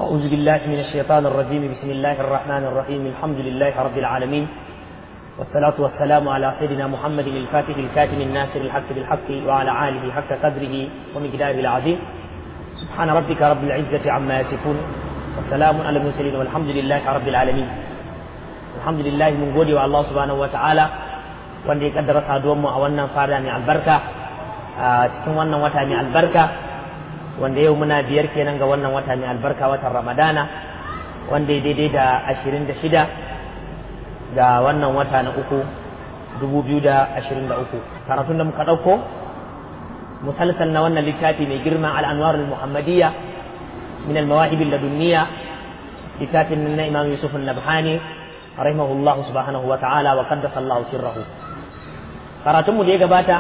أعوذ بالله من الشيطان الرجيم بسم الله الرحمن الرحيم الحمد لله رب العالمين والصلاة والسلام على سيدنا محمد الفاتح الكاتم الناصر الحق بالحق وعلى آله حق قدره ومقداره العظيم سبحان ربك رب العزة عما يصفون والسلام على المرسلين والحمد لله رب العالمين الحمد لله من gode wa Allah subhanahu wataala wanda ya kaddara saduwar mu a wannan fara mai albarka a cikin wannan wata mai albarka wanda yau muna biyar kenan ga wannan wata mai albarka watan ramadana wanda ya daidai da ashirin da shida ga wannan wata na uku dubu biyu da ashirin da uku karatun da muka ɗauko musalsal na wannan littafi mai girma al'anwar muhammadiyya min al-mawahib ladunniya littafin na imam yusuf al-nabhani rahimahullahu subhanahu wa ta'ala wa qaddasa Allah sirrahu karatun mu da ya gabata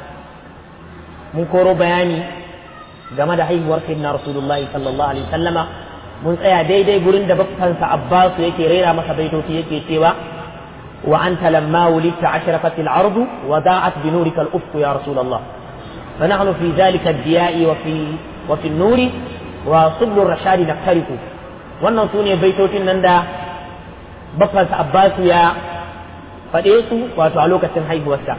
mun koro bayani game da haihuwar sayyidina rasulullah sallallahu alaihi wasallama mun tsaya daidai gurin da bakkansa abbasu yake rera masa baitoci yake cewa wa anta lamma wulidta ashraqat al-ardu wa da'at bi nurika al-ufq ya rasulullah fa nahnu fi dhalika ad-diya'i wa fi wa fi an-nuri wa sublu ar-rashad naftariku wannan sune baitocin nan da bakkansa abbasu ya faɗe su wato a lokacin haihuwarsa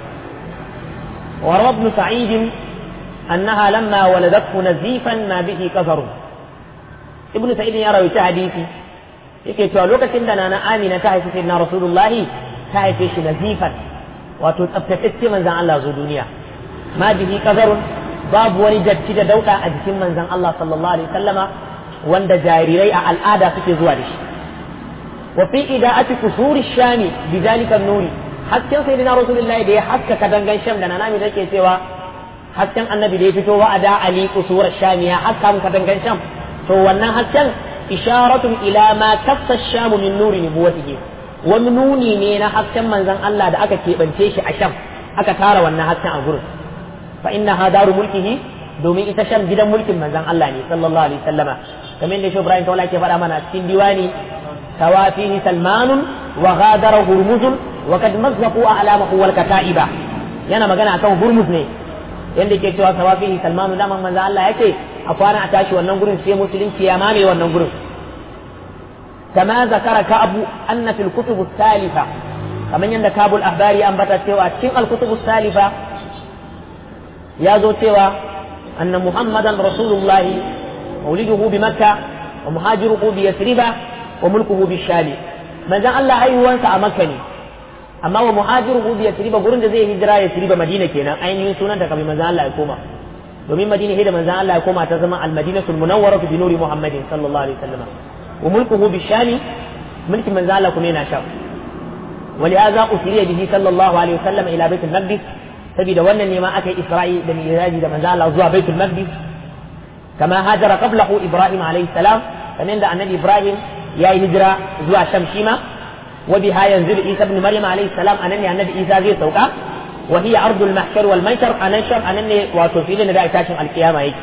wa ibn sa'id أنها لما ولدته نزيفا ما به كفر ابن سعيد يروي حديثي yake cewa lokacin da nana Amina ta haifi sayyidina Rasulullah ta haife shi nazifan wato tsaftatacce manzon Allah zo duniya ma bihi qazarun babu wani datti da dauda a jikin manzon Allah sallallahu alaihi wasallama wanda jarirai a al'ada suke zuwa da shi wa fi ida'ati kusuri shami bidalika nuri hasken sayyidina Rasulullah da ya haskaka dangan sham da nana Amina take cewa hasken annabi da ya fito wa ada ali kusurar shamiya haska muka dangan sham to wannan hasken isharatun ila ma kassa shamu min nuri nubuwatihi wani nuni ne na hasken manzon Allah da aka keɓance shi a sham aka tara wannan hasken a gurin fa inna hadaru mulkihi domin ita sham gidan mulkin manzon Allah ne sallallahu alaihi wasallama kamar da shi Ibrahim tawala ke faɗa mana cikin diwani tawafihi salmanun wa ghadara hurmuzun wa kad mazzaqu a'lamahu wal kata'iba yana magana akan hurmuz ne yadda ke cewa sawafihi salmanu daman manzo Allah ya ce a kwana a tashi wannan gurin sai musulunci ya mame wannan gurin kama zakara ka'abu anna fil kutub salifa kamar yadda kabul ahbari an bata cewa cikin al kutub salifa ya zo cewa anna muhammadan rasulullahi mauliduhu bi makka wa muhajiruhu bi yasriba wa mulkuhu bi shami manzon Allah haihuwansa a makka ne amma wa muhajiruhu bi yasriba gurin da zai hijira yasriba madina kenan ainihin sunan da kamar manzo Allah ya koma domin madina hida manzo Allah ya koma ta zama al-madinatul munawwara bi nuri muhammadin sallallahu alaihi wasallam wa mulkuhu bi shami mulkin manzo Allah kuma yana sham ولهذا أسري به صلى الله عليه وسلم إلى بيت المقدس سبيل ون ما أتي إسرائيل بن إيراج من زال زوا بيت المقدس كما هاجر قبله إبراهيم عليه السلام فمن النبي إبراهيم يا هجرة زوا شمشيمة وبها ينزل عيسى ابن مريم عليه السلام أنني النبي عيسى زي سوكا وهي أرض المحشر والمنشر أنشر أنني وتوفيل نداء تاشم القيامة هيك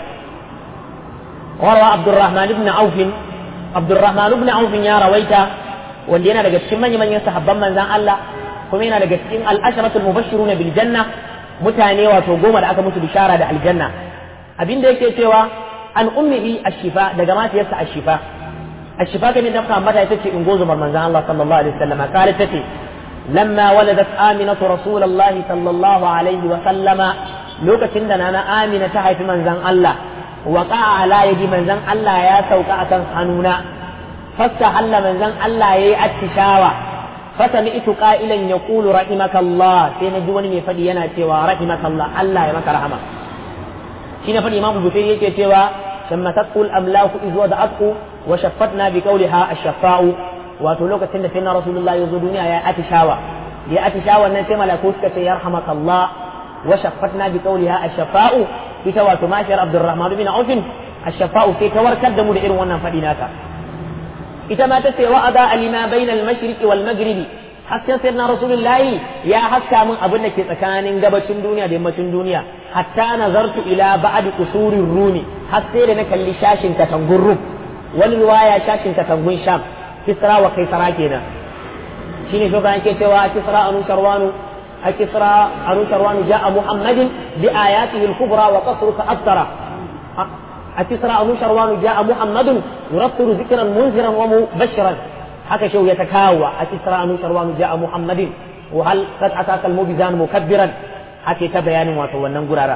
وروى عبد الرحمن بن عوف عبد الرحمن بن عوف يا رويتا wanda yana daga cikin manyan manyan sahabban manzan Allah kuma yana daga cikin al-asharatul mubashshirun bil janna mutane wato goma da aka musu bishara da aljanna abinda yake cewa an ummihi ashifa daga matiyarsa ashifa الشفاء كان يدفع متى تتي انجوز من الله صلى الله عليه وسلم قالت تتي لما ولدت آمنة رسول الله صلى الله عليه وسلم لوكا تندنا أنا آمنة تحي في منزل الله وقع على يدي منزل الله يا سوكا أكن حنونا فاستحل منزل الله يا التشاوى فسمعت قائلا يقول رحمك الله سينا جواني من فدينا تيوى رحمك الله الله يمك رحمه شين فدي إمام البخاري يكي تيوى ثم تقول أملاك إذ وضعته وشفتنا بقولها الشفاء wato lokacin da sayyidina rasulullah ya zo duniya ya atishawa ya atishawa nan sai malaku suka ce yarhamakallah wa shaffatna bi qawliha ash-shafa'u ita wato mashar abdurrahman bin auf ash-shafa'u sai ta warkar da mu da irin wannan fadi naka ita ma ta ce wa ada alima bainal mashriq wal maghrib hasken sayyidina rasulullah ya haska mun abin da ke tsakanin gabacin duniya da yammacin duniya hatta nazartu ila ba'd qusurir rumi har sai da na kalli shashin katangun rum wani riwaya shashin katangun sham kisra wa kaisara kenan shine shi kan ke cewa kisra anu sharwanu a kisra anu sharwanu ja'a muhammadin bi ayatihi al-kubra wa qasruka aftara أتسرى نشروان جاء محمد يرطل ذكرا منذرا ومبشرا haka shau ya ta kawo a tisra anu sharwanu ja'a muhammadin wa hal qad ataka al mubizan mukabbiran hake ta bayanin wato wannan gurara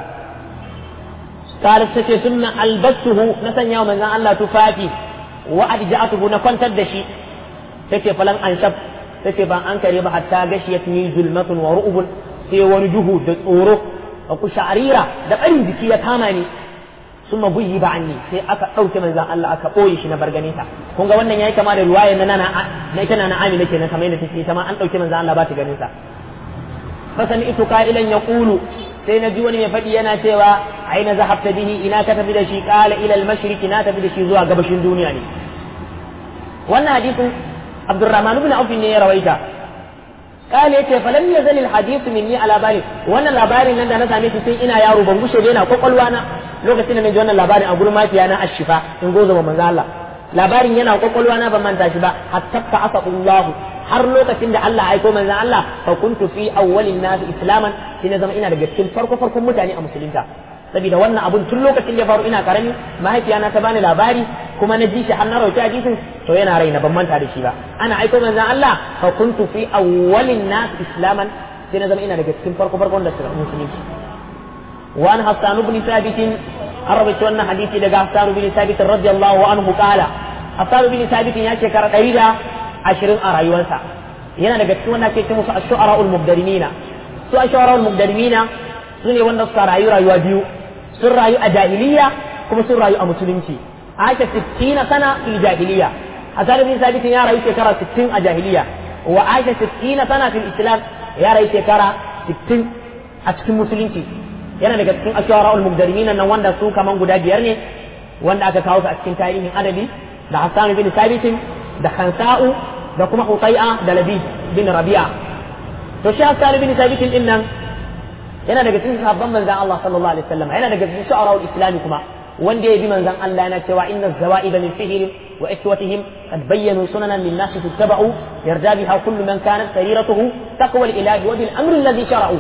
qalat tace sunna albasuhu na sanya manzon Allah tufafi wa adja'atuhu na kwantar da shi tace falan anshab tace ban an kare ba hatta gashiyat ni zulmatun wa ru'ubun sai wani duhu da tsoro a kusharira da barin jiki ya kama ni sun mabuyi ba anni sai aka ɗauke manzan Allah aka ɓoye shi na barganita kun ga wannan yayi kama da ruwaya na nana na ita nana Amina kenan kamar yadda take ita ma an ɗauke manzan Allah ba ta ganin sa fasani itu qailan yaqulu sai na ji wani mai faɗi yana cewa aina zahabta bihi ina ka tafi da shi qala ila al-mashriq na tafi da shi zuwa gabashin duniya ne wannan hadisin Abdurrahman ibn Auf ne ya rawaita قال yace falam yazal alhadith minni ala bali wannan labarin nan da na same shi sai ina yaro ban gushe da yana kwakwalwa na lokacin da naji wannan labarin a gurin mafiya na ashifa in gozo ba manzo Allah labarin yana kwakwalwa na ban manta shi ba hatta ta'asa Allah har lokacin da Allah aiko manzo Allah fa kuntu fi awwalin nas islaman sai na zama ina daga cikin farko farkon mutane a musulunta saboda wannan abun tun lokacin da ya faru ina karami mahaifiyana ta bani labari kuma na ji shi har na rauki hadisin to yana raina ban manta da shi ba ana aiko manzon Allah fa kuntu fi awwalin nas islaman sai na zama ina daga cikin farko farkon da suka musulunci wa an hasan ibn thabit an rawaita wannan hadisi daga hasan ibn thabit radiyallahu anhu qala hasan ibn thabit ya shekara 120 a rayuwarsa yana daga cikin wanda ake ce musu ash-shu'ara al-mubdarimina su ash-shu'ara al-mubdarimina su ne wanda suka rayu rayuwa biyu sun rayu a jahiliya kuma sun rayu a musulunci aka 60 sana fil jahiliya hasan bin sabit ya rayu shekara 60 a jahiliya wa aisha 60 sana fil islam ya rayu shekara 60 a cikin musulunci yana daga cikin ashwara ul mubdarimin nan wanda su kaman guda biyar ne wanda aka kawo su a cikin tarihin adabi da hasan bin sabit da khansa'u da kuma hutai'a da labid bin rabi'a to shi hasan bin sabit din nan yana daga cikin sahabban manzon Allah sallallahu alaihi wasallam yana daga cikin shu'ara islami kuma wanda ya bi manzon Allah yana cewa inna zawaid min fihr wa ikwatihim qad bayyanu sunanan lin nas tuttaba'u yarda biha kullu man kanat sariratuhu taqwa al ilahi wa bil amr alladhi shara'u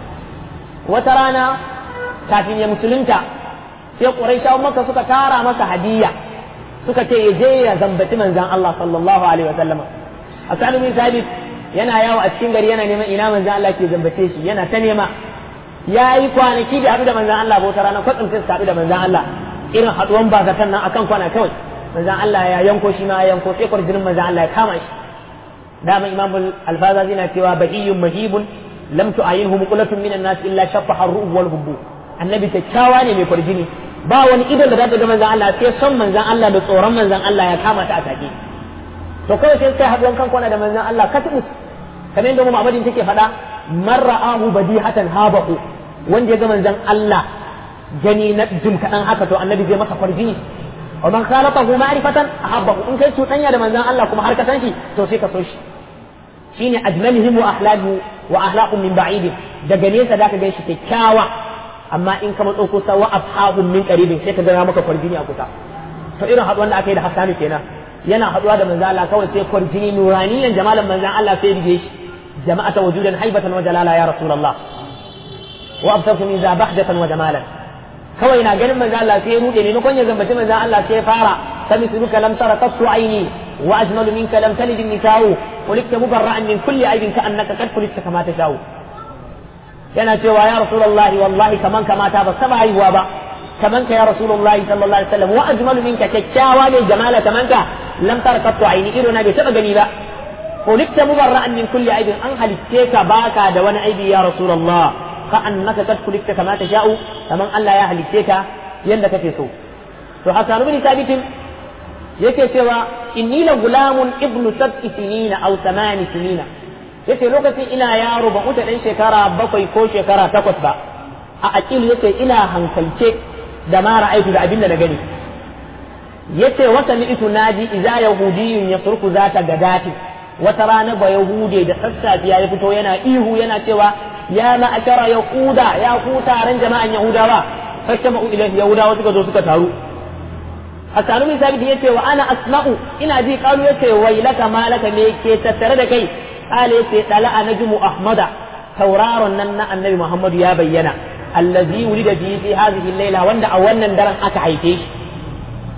wata rana kafin ya musulunta sai quraishawa maka suka tara masa hadiya suka ce ya je ya zambaci manzon Allah sallallahu alaihi wasallam Hassan bin Sabit yana yawo a cikin gari yana neman ina manzon Allah ke zambace shi yana ta nema ya yi kwanaki da haɗu da manzan Allah bauta ranar kwatsam sai su haɗu da manzan Allah irin haɗuwan ba zaton nan akan kwana kawai manzan Allah ya yanko shi ma ya yanko sai kwarjinin manzan Allah ya kama shi dama imam alfaza zina cewa bahiyyun mahibun lam tu'ayinhu muqlatun minan nas illa shaffaha ar-ru'ub wal hubbu annabi kyakkyawa ne mai kwarjini ba wani idan da zata ga manzan Allah sai son manzan Allah da tsoron manzan Allah ya kama ta a take to kawai sai sai haɗuwan kan kwana da manzan Allah katibus kamar yadda mu Muhammadin take faɗa man ra'ahu badihatan habahu wanda ya ga manzon Allah gani na jin kaɗan haka to annabi zai masa kwarjini wa man khalaqahu ma'rifatan ahabbahu in kai cuɗanya da manzon Allah kuma har ka san shi to sai ka so shi shine ajmalihim wa ahlahu wa ahlaqum min ba'id daga nesa zaka gan shi kyakkyawa amma in ka matso kusa wa afhahum min qaribin sai ka ga maka kwarjini a kusa to irin haɗuwan da aka yi da Hassanu kenan yana haɗuwa da manzon Allah kawai sai kwarjini nuraniyan jamalan manzon Allah sai dige shi jama'ata wujudan haibatan wa jalala ya rasulullah wa abtartu min za bahdatan wa jamalan kawai na ganin manzo Allah sai ya rude ne kon ya zambaci manzo Allah sai ya fara sami suruka lam tara qattu aini wa ajmalu minka lam talid an-nisa'u qulikta mubarra'an min kulli aibin ka annaka qad qulikta kama tasha'u yana cewa ya rasulullah wallahi kaman kamata ba saba haihuwa ba kaman ka ya rasulullah sallallahu alaihi wasallam wa ajmalu minka kyakkyawa ne jamala kaman ka lam tara qattu aini ido na bai taba gani ba qulikta mubarra'an min kulli aibin an halitte ka baka da wani aibi ya rasulullah كأنك قد خلقت كما تشاء كمان الله يا هلكتك يندك تسو to Hassan ibn Thabit yake cewa inni la gulamun ibnu sab'i sinina aw thamani sinina yace lokacin ina yaro ba wuce dan shekara bakwai ko shekara takwas ba a aqil yace ina hankalce da ma ra'aytu da abin da na gani yace wata mi'tu naji idza yahudiyyun yasruku zata gadati wata rana ba yahude da sassafiya ya fito yana ihu yana cewa ya ma'ashara yahuda ya ku taron jama'an yahudawa fashama'u ilaihi yahudawa suka zo suka taru asanu min sabiti yace wa ana asma'u ina ji qalu yace wailaka malaka me ke tattare da kai qala yace dala najmu ahmada tauraron nan na annabi muhammadu ya bayyana allazi wulida bi fi hadhihi layla wanda a wannan daren aka haife shi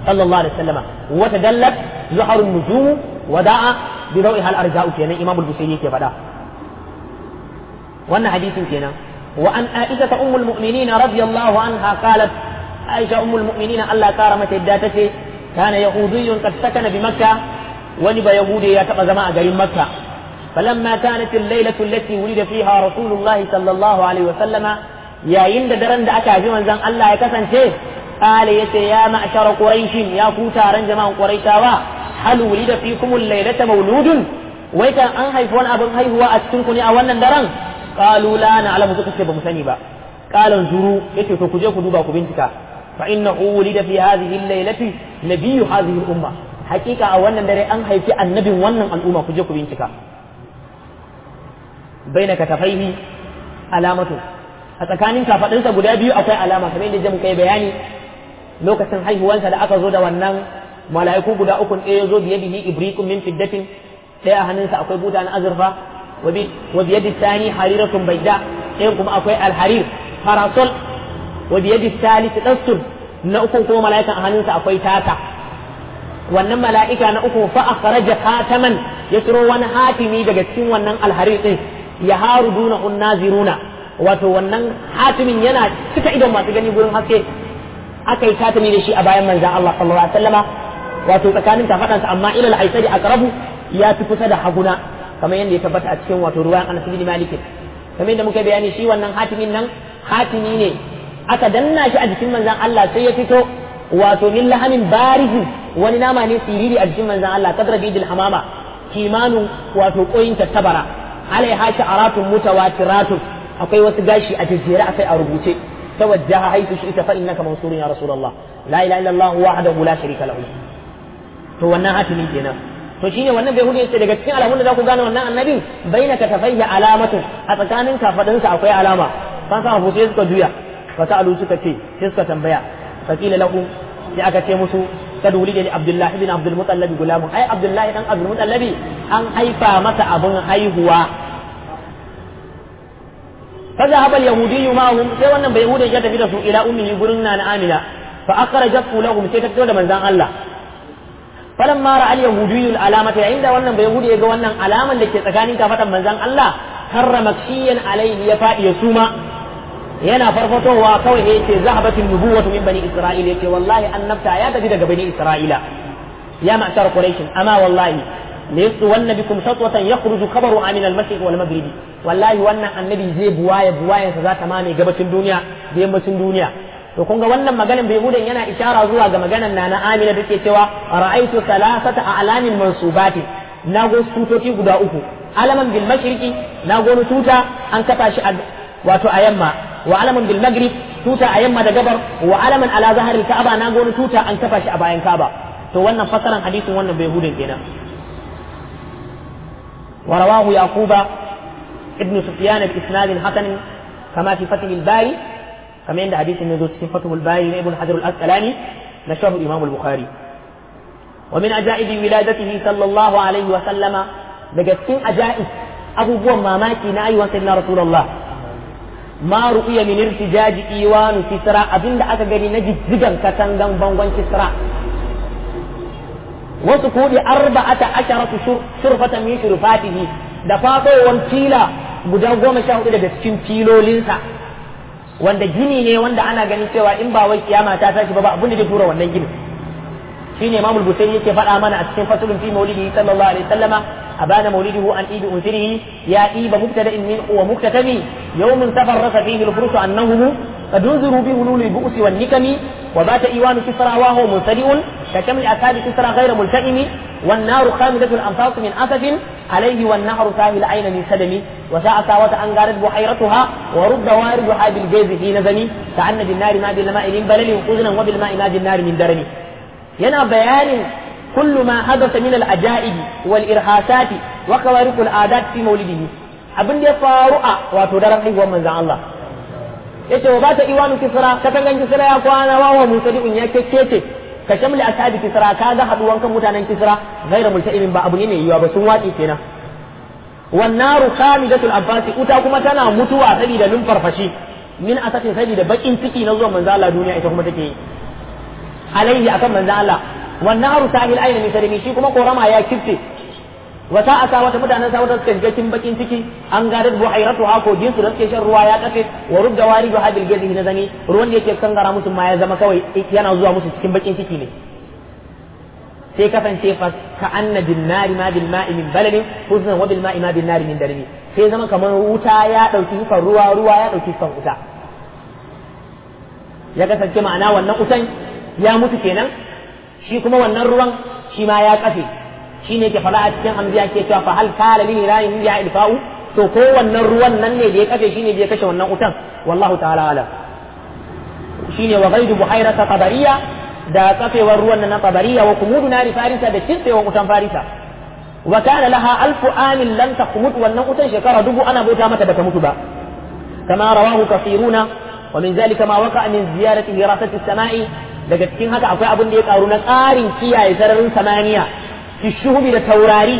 sallallahu alaihi wasallam wa tadallat zuhar an-nujum wa da'a bi dawiha al-arja'u kenan imam al-busairi yake faɗa wannan hadisin kenan wa an aisha ummul mu'minin radiyallahu anha qalat aisha ummul mu'minin Allah kara mata yadda tace kana yahudiyyun qad sakana bi makkah wani ba yahudi ya taba zama a garin makka falamma kanat al-lailatu allati wulida fiha rasulullahi sallallahu alaihi wasallam yayin da daren da aka haifi manzon Allah ya kasance قال يتي يا معشر قريش يا كوتارا جماعة قريشاوا هل ولد فيكم الليلة مولود ويكا أن هيفون أبن هي هو أتنكني أولا دران قالوا لا نعلم سكت بمسني با قال انظروا يتي تكجي كدوبا كبنتك فإنه ولد في هذه الليلة نبي هذه الأمة حقيقة أولا دري أن هيفي النبي ونن الأمة كجي كبنتك بين كتفيه علامته a tsakanin kafaɗinsa guda biyu akwai alama kamar yadda muka yi bayani lokacin haihuwansa da aka zo da wannan mala'iku guda uku ɗaya zo biye bihi ibrikum min fiddatin ɗaya a hannunsa akwai buta na azurfa wa biye sani hariratun baida ɗayan kuma akwai alharir parasol wa biye salis dastur na uku kuma mala'ikan a hannunsa akwai tata wannan mala'ika na uku fa akhraja khataman ya ciro wani hatimi daga cikin wannan alharir din ya haru duna unnaziruna wato wannan hatimin yana cika idon masu gani gurin haske aka yi hatimi da shi a bayan manzan Allah sallallahu alaihi wasallama wato tsakanin kafadansa amma ilal aisari aqrabu ya fi kusa da haguna kamar yadda ya tabbata a cikin wato ruwayan Anas bin Malik kamar yadda muka bayani shi wannan hatimin nan hatimi ne aka danna shi a jikin manzan Allah sai ya fito wato min lahamin barizi wani nama ne siriri a jikin manzan Allah kadra bidil hamama kimanun wato koyin tattabara alaiha sha'aratun mutawatiratun akwai wasu gashi a jejjere akai a rubuce tawajjaha haythu shi'ta fa innaka mansurun ya rasulullah la ilaha illa allah wahdahu la sharika lahu to wannan hatimi kenan to shine wannan bai hudu yace daga cikin alamun da za ku gane wannan annabin bainaka tafayya alamatu a tsakanin kafadinsa akwai alama kan sa abu sai suka juya fa sa'alu suka ce sai suka tambaya fa qila lahum sai aka ce musu kad wulida li abdullah ibn abdul mutallab gulamun ai abdullah dan abdul mutallab an haifa masa abun haihuwa فذهب اليهودي معهم sai wannan bai yahudin ya tafi da su ila ummihi gurin na amina fa akhrajatu lahum sai ta fito da manzan Allah falamma ra'a al-yahudiyyu al-alamata yayin da wannan bai yahudi ya ga wannan alaman da ke tsakanin kafatan manzan Allah karra makshiyan alaihi ya fadi ya suma yana farfatowa kawai ya ce zahabatin nubuwatu min bani isra'ila yace wallahi annabta ya tafi daga bani isra'ila ya ma'shar quraish amma wallahi ليسطون بكم سطوة يخرج خبر عن المشرق والمغرب والله wannan annabi zai buwaye buwayen sa zata mame gabacin duniya da yammacin duniya to kun ga wannan maganan bai hudan yana ishara zuwa ga maganan na na Amina dake cewa ra'aitu salasata a'lamin mansubati nago tutoci guda uku alaman bil mashriqi nago tuta an kafa shi wato a yamma wa alaman bil maghrib tuta a yamma da gabar wa alaman ala zaharil ka'aba nago tuta an kafa shi a bayan ka'aba to wannan fasaran hadisin wannan bai hudan kenan ورواه يعقوب ابن سفيان بإسناد حسن كما في فتح الباري كما عند حديث النزول في فتح الباري لابن حجر الأسقلاني نشره الإمام البخاري ومن عجائب ولادته صلى الله عليه وسلم بجسين عجائب أبو بوم ماماكي ناي وسيدنا رسول الله ما رؤي من ارتجاج إيوان كسرى أبين دا أكا نجد زجن كتنغن بانغان كسرى wasu kudi arba'ata asharatu shurfatan min shurfatihi da fatowar fila guda goma sha hudu daga cikin filolinsa wanda gini ne wanda ana ganin cewa in ba wai kiyama ta tashi ba ba abin da zai tura wannan gini shine imamul busairi yake faɗa mana a cikin fasulun fi maulidihi sallallahu alaihi wasallama abana maulidihu an ibi unsirihi ya iba mubtada'in min wa muktatabi yawmin tafarrasa fihi al-fursu annahu قد انذروا بهلول البؤس والنكم وبات ايوان كسرى وهو منسدئ كشمل اكاد كسرى غير ملتئم والنار خامدة الانفاس من اسف عليه والنهر ساهل عين من سدم وساء ساوة ان غارت بحيرتها ورد واردها بالجيز في نزم كأن بالنار ما بالماء من بلل حزنا وبالماء ما بالنار من درم ينا بيان كل ما حدث من العجائب والارهاسات وخوارق العادات في مولده abin da ya faru a wato daren haihuwar manzan Allah yace wa bata iwanu kisra katangan kisra ya kwana wa wa musadi'un ya kekkece ka shamli ashabi kisra ka ga haduwan kan mutanen kisra ghairu multa'imin ba abu ne mai yiwa ba sun watsi kenan wan naru khamidatul abbasi uta kuma tana mutuwa saboda numfarfashi min asatin saboda bakin ciki na zuwan manzo Allah duniya ita kuma take yi alaihi akan manzon Allah wannan haru sahil aina min sarimi shi kuma korama ya kifte wata asa wata mutanen sa wata suka shiga cikin bakin ciki an gadar buhairatu ha ko jinsu da suke shan ruwa ya kafe wa rubda wari da hadil gazi na zani ruwan da yake kangara musu ma ya zama kawai yana zuwa musu cikin bakin ciki ne sai kasance fa ka anna bin nari ma bil ma'i min baladin huznan wa bil ma'i ma bin nari min dalili sai zama kamar wuta ya dauki sufan ruwa ruwa ya dauki sufan wuta ya kasance ma'ana wannan wutan ya mutu kenan shi kuma wannan ruwan shi ma ya kafe shi ne ke fara a cikin hamziya ke cewa fa hal kala lil ilahi ya ilfa'u to ko wannan ruwan nan ne da ya kafe shi ne da ya kashe wannan wutan wallahu ta'ala ala shine wa ghaidu buhairata tabariya da kafewar ruwan na tabariya wa kumudu nari farisa da cintsewar wutan farisa wa kana laha alfu amin lam taqmut wannan wutan shekara dubu ana bauta mata bata mutu ba kama rawahu kafiruna wa min zalika ma waqa min ziyarati hirasati samai daga cikin haka akwai abin da ya karu na tsarin kiyaye sararin samaniya fi shuhubi da taurari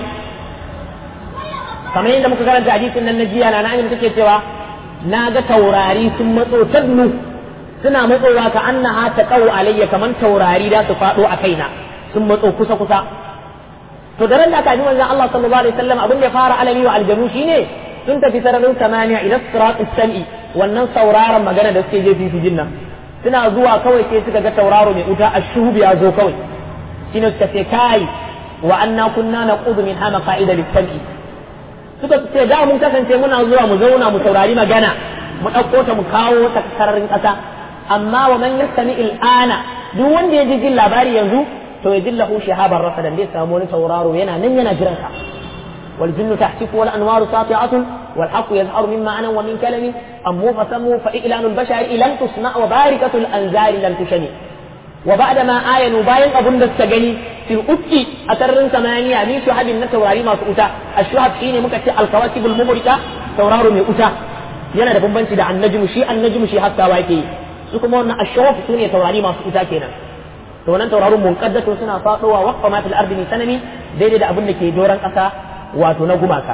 kamar yadda muka karanta hadisin nan na jiya na na'im take cewa na ga taurari sun matso tadnu suna matsowa ka annaha ta qaw alayya kaman taurari da su fado a kaina sun matso kusa kusa to da ran da aka ji manzon Allah sallallahu alaihi wasallam abin da ya fara alami wa aljanu shine sun tafi sararin samaniya ila sirat sami wannan sauraron magana da suke je fi jinnan suna zuwa kawai sai suka ga tauraro mai wuta ashuhub ya zo kawai shine suka ce kai wa anna kunna naqudu min hama qa'ida lis-sam'i suka ce da mun kasance muna zuwa mu zauna mu saurari magana mu ɗauko ta mu kawo ta sararin ƙasa amma wa man yastami il'ana duk wanda ya ji jin labari yanzu to ya dillahu shihaban rasadan zai samu wani tauraro yana nan yana jiran ka wal jinnu tahtifu wal anwaru sati'atun wal haqqu yazharu min ma'anan wa min kalamin ammu fasamu fa i'lanul bashari lam tusna wa barikatul anzari lam tushani wa ba'da ma ayanu bayan abun da suka gani fil ufki a sararin samaniya min shuhabin na taurari masu uta ashuhab shine muka ce alkawakibul mubrika tauraro mai uta yana da bambanci da annajmu shi annajmu shi haskawa yake su kuma wannan ashuhab sune taurari masu uta kenan to wannan tauraron munqaddatu suna fadowa waqfa ma fil ardi min sanami daidai da abin da ke doran kasa wato na gumaka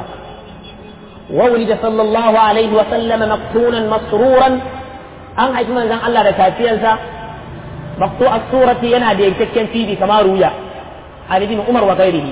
wa wulida sallallahu alaihi wa sallama maqtunan masruran an haifi manzon Allah da kafiyarsa maqtu as-surati yana da yankakken tibi kamar ruya عن ابن عمر وغيره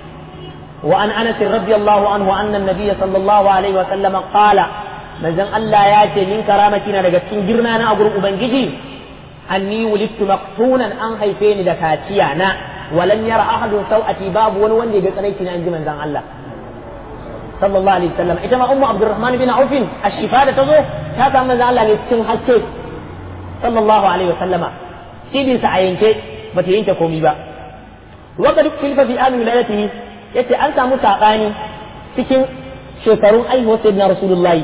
وعن انس رضي الله عنه ان النبي صلى الله عليه وسلم قال manzon Allah ya ce min karamati na daga cikin girma na a gurin ubangiji anni wulidtu maqtunan an haife ni da kaciya na walam yara ahadun sau'ati babu wani wanda ya ga tsanaiti na inji manzon Allah sallallahu alaihi wasallam ita ma ummu abdurrahman bin auf ashifa da tazo ta samu manzon Allah ne cikin haske sallallahu alaihi wasallama cibin sa a yanke bata yanke komai ba وقد اختلف في آل ولادته yace an samu saɓani cikin shekarun aihuwar sayyidina rasulullahi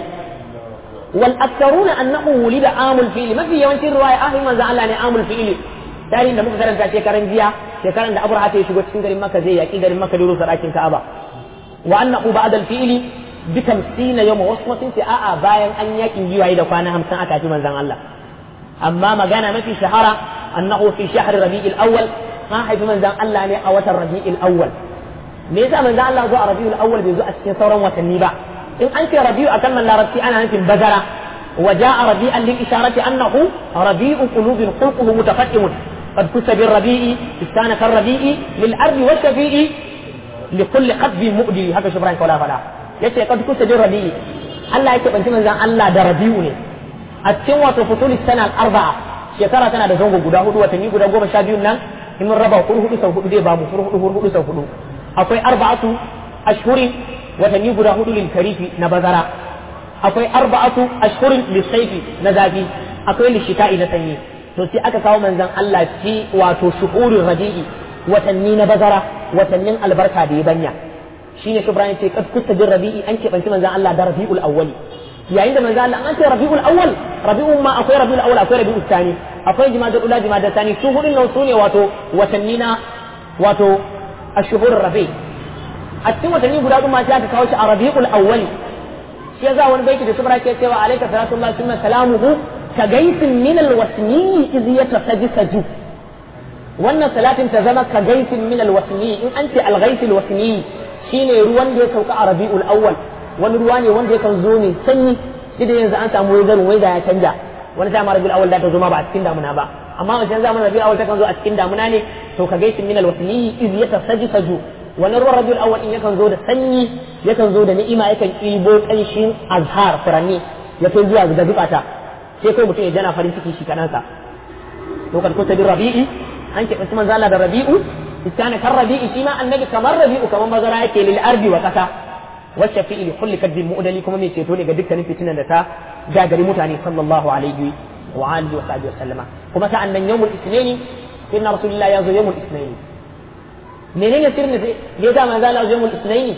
wal aktharuna annahu wulida amul fi'li mafi yawancin riwaya ahin manzo Allah ne amul fi'li tarihin da muka karanta shekaran jiya shekaran da Abraha ta shigo cikin garin Makka zai yaki garin Makka da rusa dakin Ka'aba wa annahu ba'da al fi'li bi 50 yawma wasu kuma sun ce a'a bayan an yakin giwaye da kwana 50 aka ci manzon Allah amma magana mafi shahara annahu fi shahr rabi'il awwal ma haifi manzan Allah ne a watan Rabi'ul Awwal me yasa manzan Allah zo a Rabi'ul Awwal bai zo a cikin sauran watanni ba in an ce Rabi'u a kalmar Larabci ana nufin bazara wa ja'a rabi'an lil isharati annahu rabi'u qulubin khulquhu mutafaqqimun قد كس بالربيع استان كالربيع للأرض والشفيع لكل قلب مؤدي هكا شبران كولا فلا yace kad kusa bin rabi'i Allah yake banci manzan Allah da rabi'u ne a cikin wato futul sana arba'a shekara tana da zango guda hudu watanni guda goma sha biyun nan in mun raba hudu hudu sau hudu dai ba mu hudu hudu hudu sau hudu akwai arba'atu ashhurin watanni guda hudu lil karifi na bazara akwai arba'atu ashhurin lil sayfi na zafi akwai lil shita'i na sanyi to sai aka kawo manzon Allah fi wato shuhurin rabi'i watanni na bazara watannin albarka da ya banya shine shubran ce kad kusta bin rabi'i an keɓanci manzon Allah da rabi'ul awwali yayin da manzon Allah an ce rabi'ul awwal rabi'un ma akwai rabi'ul awwal akwai rabi'ul thani akwai jimadar ula jimadar sani su hudun nan su ne wato watanni na wato ashhurur rabi a cikin watanni guda kuma sai aka kawo shi a rabiul awwali shi yasa wani baiti da subra ke cewa alayka salatullahi summa salamuhu ka gaisin min alwasni iz yatasajjaju wannan salatin ta zama ka gaisin min alwasni in an ce alghais alwasni shine ruwan da ya sauka a rabiul awwal wani ruwa ne wanda yakan zo ne sanyi shi da yanzu an samu waizarin waiza ya canja wani ta mara bil awal da ta zo ma ba a cikin damuna ba amma wajen zamanin rabiul awwal takan zo a cikin damuna ne to ka gaisin min alwasni iz yatasajjaju wannan ruwan rabiul awwal in yakan zo da sanyi yakan zo da ni'ima yakan ɗibo ƙanshin azhar furanni ya kai zuwa ga zukata sai kai mutum ya jana farin ciki shi kanansa to kan kuta bin rabi'i an ke manzo Allah da rabi'u iskana kan rabi'i shi ma annabi kamar rabi'u kamar mazara yake lil ardi wa kasa wacce fi'il kulli kadbil mu'dali kuma mai ceto ne ga dukkanin fitinan da ta gagari mutane sallallahu alaihi wa alihi wa sahbihi wa sallama kuma sa'an nan yawmul isnaini inna rasulullah ya zo yawmul isnaini menene sirrin da ya ga manzo Allah yawmul isnaini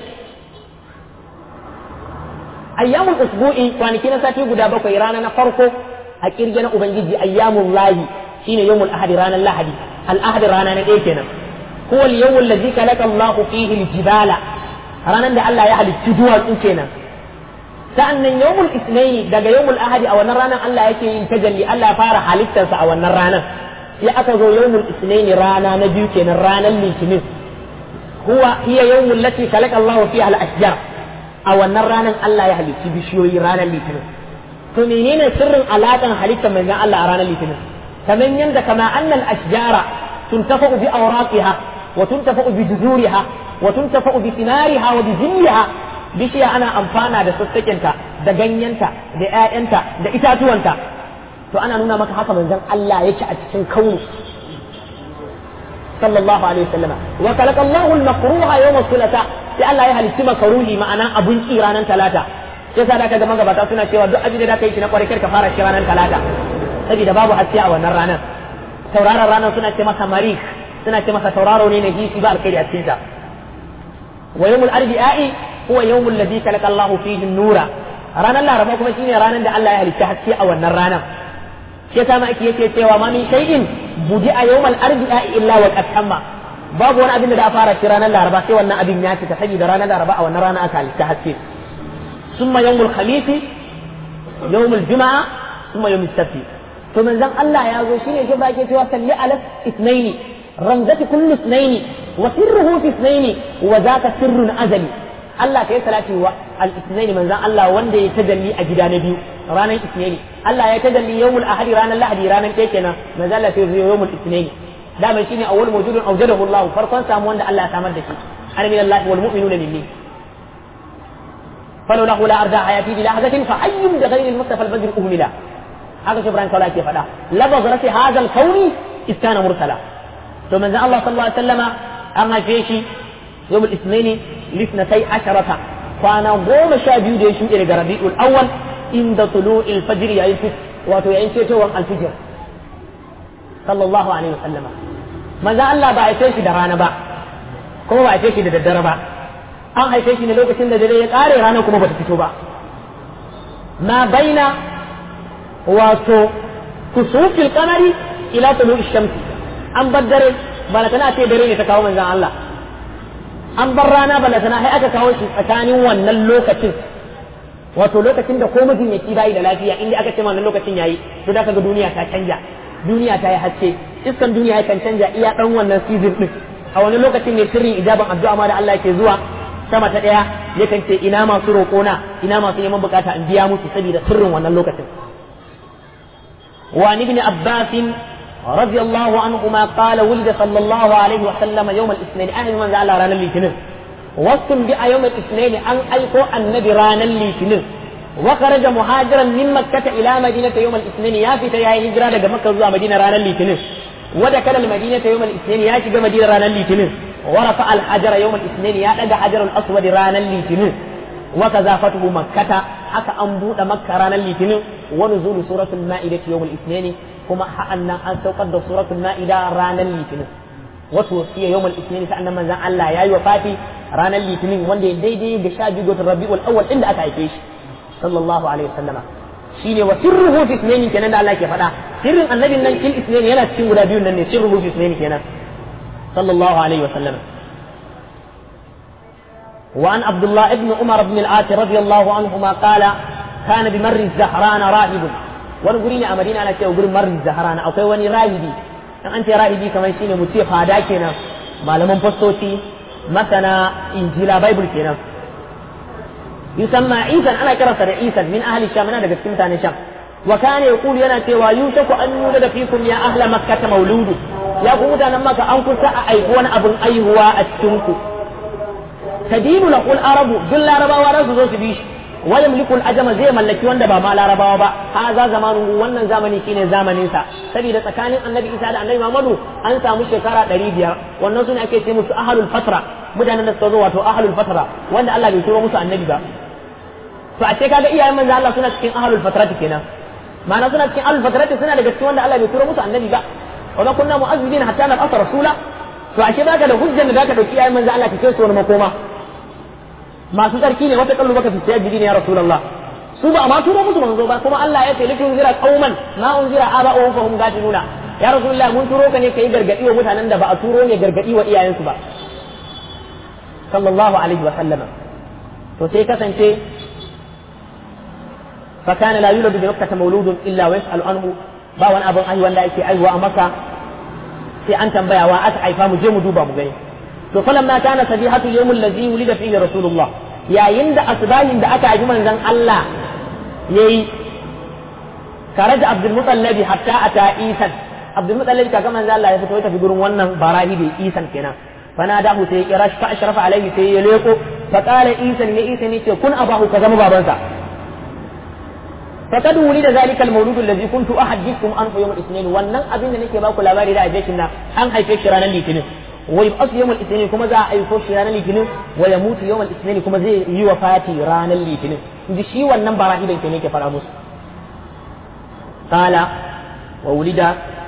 ayyamul usbu'i kwanaki na sati guda bakwai rana na farko a kirge na ubangiji ayyamul lahi shine yawmul ahadi ranar lahadi al ahadi rana na ɗaya kenan huwa al yawmul ladzi khalaqa Allahu fihi al jibala ranar da Allah ya halicci duwatsu kenan sa'annan yawmul isnaini daga yawmul ahadi a wannan ranar Allah yake yin tajalli Allah ya fara halittarsa a wannan ranar sai aka zo yawmul isnaini rana na biyu kenan ranar litinin huwa hiya yawmul lati khalaqa Allahu fiha al ashjar a wannan ranar Allah ya halicci bishiyoyi ranar litinin to menene sirrin alaƙan halittar manzon Allah a ranar litinin kamar yadda kama annal ashjara tuntafa'u bi awraqiha wa tuntafa'u bi juzuriha wa tuntafa'u bi sinariha wa bi zilliha bishiya ana amfana da sassakinta da ganyenta da ƴaƴanta da itatuwanta to ana nuna maka haka manzon Allah yake a cikin kauni sallallahu alaihi wasallam wa khalaqa Allahu al-makruha yawm as-sulata sai Allah ya halitti makaruhi ma'ana abun ki ranar talata sai sa da kaga magabata suna cewa duk abin da ka yi shi na kwarai ka fara shi ranar talata saboda babu haske a wannan ranar tauraron ranar suna ce masa marih suna ce masa tauraro ne na hisi ba alkhairi a cikin sa wa yawmul arbi'i huwa yawmul ladhi khalaqa Allahu fihi an-nura ranar laraba kuma shine ranar da Allah ya halitta haske a wannan ranar shi yasa ma ake yake cewa ma min shay'in budi a yawmal arbi'i illa wa qad tamma babu wani abin da da fara shi ranar laraba sai wannan abin ya cika saboda ranar laraba a wannan rana aka halitta haske summa yawmul khamis yawmul juma'a summa yawmul sabti to manzon Allah ya zo shine shi bake cewa salli ala ithnaini ramzati kullu ithnaini wa sirruhu fi ithnaini wa zaka sirrun azali Allah ta yi salati wa al-ithnaini manzon Allah wanda ya tajalli a gida na biyu ranar ithnaini Allah ya tajalli yawmul ahadi ranar lahadi ranar ɗaya kenan manzon Allah sai yawmul ithnaini dama shine awwal mawjudun awjadahu Allah farkon samu wanda Allah ya samar da shi ana min Allah wal mu'minuna minni falau lahu la arda hayati bi lahzatin fa ayyun bi ghayri al-mustafa al-badr uhmila haka shi Ibrahim Kaula ke faɗa labaz rasi hadha al-kauni iskana mursala to manzo Allah sallallahu alaihi wasallama an haife shi yawmul isnaini lisnatai asharata kwana goma sha biyu da ya shuɗe daga rabi'ul awwal inda tulu'il fajr yayin wato yayin cetowar al-fajr sallallahu alaihi wasallama manzo Allah ba haife shi da rana ba kuma ba haife shi da daddare ba an haife shi ne lokacin da dare ya kare rana kuma bata fito ba ma baina wato kusufil kamari ila tulu shamsi an bar dare bala tana ce dare ne ta kawo manzon Allah an bar rana bala tana sai aka kawo shi tsakanin wannan lokacin wato lokacin da ko mijin ya ci bayi da lafiya inda aka ce wannan lokacin yayi to da kaga duniya ta canja duniya ta yi haske iskan duniya yakan canja iya dan wannan season din a wani lokacin ne sirrin ijaban addu'a ma da Allah yake zuwa sama ta daya yakan ce ina masu roƙona ina masu neman bukata in biya musu saboda sirrin wannan lokacin وعن ابن عباس رضي الله عنهما قال ولد صلى الله عليه وسلم يوم الاثنين أهل من زعل رانا الاثنين واستنبئ يوم الاثنين أن أيقو النبي رانا الاثنين وخرج مهاجرا من مكة إلى مدينة يوم الاثنين يا في تيا هجرة لقى مكة زوا مدينة رانا الاثنين ودخل المدينة يوم الاثنين يا شجع مدينة رانا الاثنين ورفع الحجر يوم الاثنين يا لقى حجر الأسود رانا الاثنين وكذا فتح مكة حتى أنبوط مكة رانا الاثنين ونزول سورة المائدة يوم الاثنين كما حقنا أن توقد سورة المائدة رانا الاثنين وتوفي يوم الاثنين سألنا من زعل الله يا وفاتي رانا الاثنين وندي دي دي بشاجي قوت الربيع الأول إلا أتعيش صلى الله عليه وسلم shine wa sirruhu fi isnaini kenan da Allah ke faɗa sirrin annabin nan fil isnaini yana cikin guda biyun nan ne sirruhu fi isnaini kenan sallallahu alaihi wa sallam وعن عبد الله بن عمر بن العاص رضي الله عنهما قال كان بمر الزهران راهب wani guri ne a madina ana cewa gurin marin zaharana akwai wani rahibi in an ce rahibi kamar shine mu ce fada kenan malaman fastoci masana injila bible kenan yusamma isan ana kiransa da isan min ahli sham yana daga cikin mutanen sham wa kana yaqulu yana cewa yushaku an yulada fikum ya ahla makkah mauludu ya ku mutanen maka an kusa a aiki wani abin aihuwa a cikin ku tadinu lahul arabu duk larabawa za su zo su bi shi wa yamliku ajama zai mallaki wanda ba ma larabawa ba haza zamanu wannan zamani shine zamanin sa saboda tsakanin annabi isa da annabi muhammadu an samu shekara 500 wannan sune ake ce musu ahlul fatra mutanen da suka zo wato ahlul fatra wanda Allah bai turo musu annabi ba to a ce kaga iyayen manzo Allah suna cikin ahlul fatrati kenan ma'ana suna cikin ahlul fatrati suna daga cikin wanda Allah bai turo musu annabi ba wa ma kunna mu'azzibina hatta nab'atha rasula to ashe baka da hujjar da zaka dauki iyayen manzo Allah ka kai su wani makoma masu tsarki ne wata kallu baka fi sajidi ne ya rasulullah su ba ma turo musu manzo ba kuma Allah ya ce likin zira qauman ma unzira aba'uhum fa hum gafiluna ya rasulullah mun turo ka ne kai gargadi wa mutanen da ba a turo ne gargadi wa iyayensu ba sallallahu alaihi wa sallama to sai kasance fa kana la yuladu bi makkah mawludun illa wa yas'alu anhu ba wani abin ai wanda yake aiwa a maka sai an tambaya wa aka haifa mu je mu duba mu gani to falamma kana sabihatu yawmul ladzi wulida fihi rasulullah yayin da asbahin da aka haifi manzon Allah yayi karaja abdul mutallab hatta ata isan abdul mutallab kaga manzon Allah ya fito ya tafi gurin wannan barahi da isan kenan fanadahu sai ya kira shi fa ashrafa alaihi sai ya leko fa qala isan ya isan yace kun abahu ka zama babansa فقد ولد ذلك المولود الذي كنت احدثكم عنه يوم الاثنين wannan abin da nake baku labari da ajekin nan an haife shi ranar litinin wa yub'as yawm al-ithnin kuma za a aiko shi ranar litinin wa yamutu yawm al-ithnin kuma zai yi wafati ranar litinin inji shi wannan barahidan ke ne ke fara musu qala wa wulida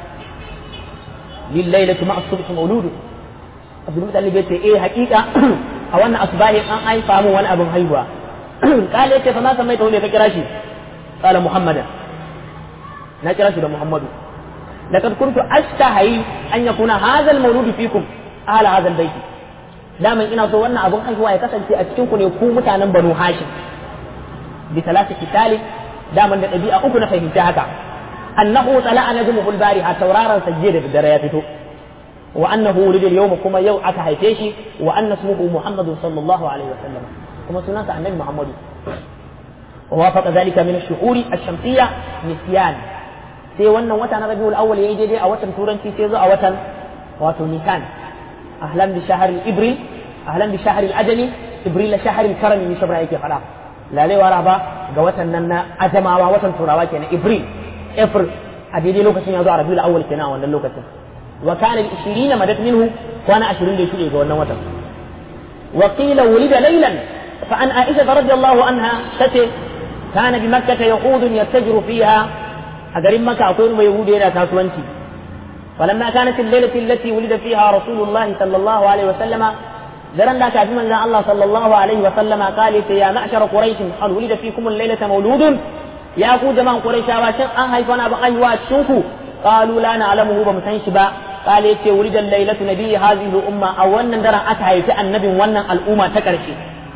lil laylati ma'a subh mawlud abdul mutallib yace eh haƙiƙa a wannan asbahin an haifa mu wani abin haihuwa qala yace fa ma samaita ne ka kira shi قال محمدا نكرا ده محمد لقد كنت أشتهي أن يكون هذا المولود فيكم أهل هذا البيت دائما إنا سو wannan abun haihuwa ya kasance a cikin ku ne ku mutanen Banu Hashim bi salati kitali daman da ɗabi'a uku na fahimta haka annahu tala'a najmuhu al-bariha tauraron sajje da dare ya fito wa annahu wulida al-yawm kuma yau aka haife shi wa anna ismuhu Muhammadu sallallahu alaihi wa sallam kuma sunansa annabi Muhammadu ووافق ذلك من الشهور الشمسية نسيان sai wannan wata na rabiul awwal yayi daidai a watan turanci sai zo a watan wato nisan ahlan bi shahr ibril ahlan bi shahr ajami ibril shahr karam ni shabra yake fada lalai wara ba ga watan nan na ajamawa watan turawa kenan ibril april a daidai lokacin ya zo a rabiul awwal kenan a wannan lokacin wa kana al 20 madat minhu kwana 20 da shuɗe ga wannan watan wa qila wulida laylan fa an aisha radiyallahu anha tace كان بمكة يهود يتجر فيها أجر مكة أكون يهود إلى كاسوانتي فلما كانت الليلة التي ولد فيها رسول الله صلى الله عليه وسلم درن ذاك في من الله صلى الله عليه وسلم قال يا معشر قريش هل ولد فيكم الليلة مولود يا أخو جماعة قريش واشن أن هيفنا بأيوات شنكو قالوا لا نعلمه بمسنش با قال يتي ولد الليلة نبي هذه الأمة أو أن درن أتهي في النبي ون الأمة تكرشي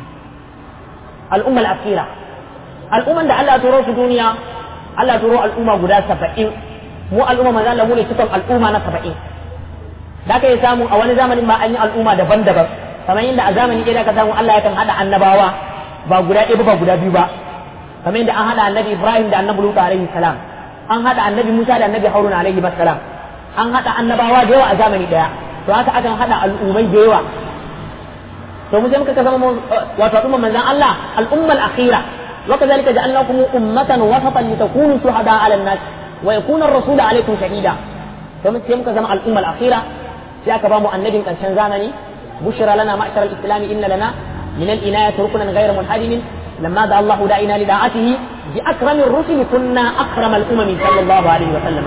الأمة الأخيرة al'umman da Allah turo su duniya Allah turo al'umma guda saba'in mu al'umma manzo Allah mu ne cikon al'umma na saba'in da ka yi samu a wani zamanin ma an yi al'umma daban-daban kamar yadda a zamani ɗaya ka samu Allah yakan haɗa annabawa ba guda ɗaya ba guda biyu ba kamar yadda an haɗa annabi Ibrahim da annabi Lutu alaihi salam an haɗa annabi Musa da annabi Haruna alaihi salam an haɗa annabawa da yawa a zamani ɗaya to haka akan haɗa al'ummai da yawa to mu sai muka zama wato al'umman manzon Allah al'ummar akhira وكذلك جعلناكم أمة وسطا لتكونوا شهداء على الناس ويكون الرسول عليكم شهيدا ثم تيمك زمع الأمة الأخيرة في أكبام النبي كان زمني بشرى لنا معشر الإسلام إن لنا من الإناية ركنا غير منحدم لما دعا الله داعينا لداعته بأكرم الرسل كنا أكرم الأمم صلى الله عليه وسلم